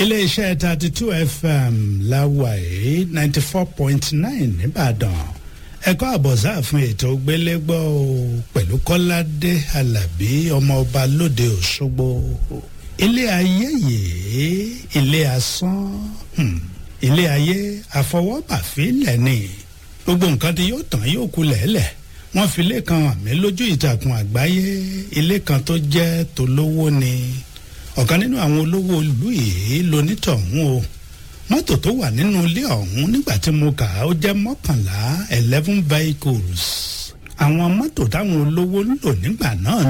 iléeṣẹ́ thirty two fm láwàyé ninety four point nine nìbàdàn ẹ̀kọ́ àbọ̀sá fún ètò gbélégbọ́ o pẹ̀lú kọ́ládé alábí ọmọọba lóde òṣogbo ilé ayé yìí ilé asán hmm, ilé ayé àfọwọ́bàfílẹ̀ ni gbogbo nǹkan tí yóò tán yóò kú lẹ́lẹ̀ wọ́n fi ilé kan àmì lójú ìtàkùn àgbáyé ilé kan tó jẹ́ tolówó ni ọ̀kan nínú àwọn olówó ìlú yìí lonítọ̀hún o mọ́tò tó wà nínú ilé ọ̀hún nígbà tí mo kà á ó jẹ́ mọ́kànlá eleven vehicles àwọn mọ́tò táwọn olówó ń lò nígbà náà